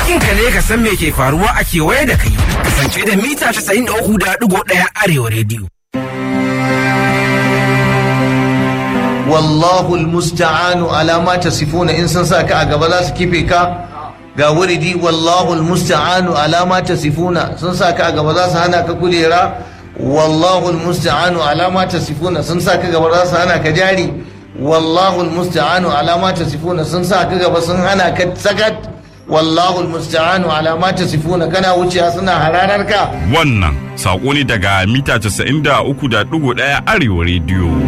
Hakkinka ne ka san me ke faruwa a kewaye da kai. Kasance da mita 93.1 Arewa rediyo. wallahu almusta'anu ala ma tasifuna in sun sa ka a gaba za su kife ka ga wuridi wallahu almusta'anu ala ma tasifuna sun sa ka a gaba za su hana ka kujera wallahu almusta'anu ala ma tasifuna sun sa ka gaba za su hana ka jari wallahu almusta'anu ala ma tasifuna sun sa ka gaba sun hana ka sakat wallahu almusta'anu ala ma tasifuna kana wuciya suna hararar ka Wannan saƙo ne daga mita 93.1 Arewa rediyo.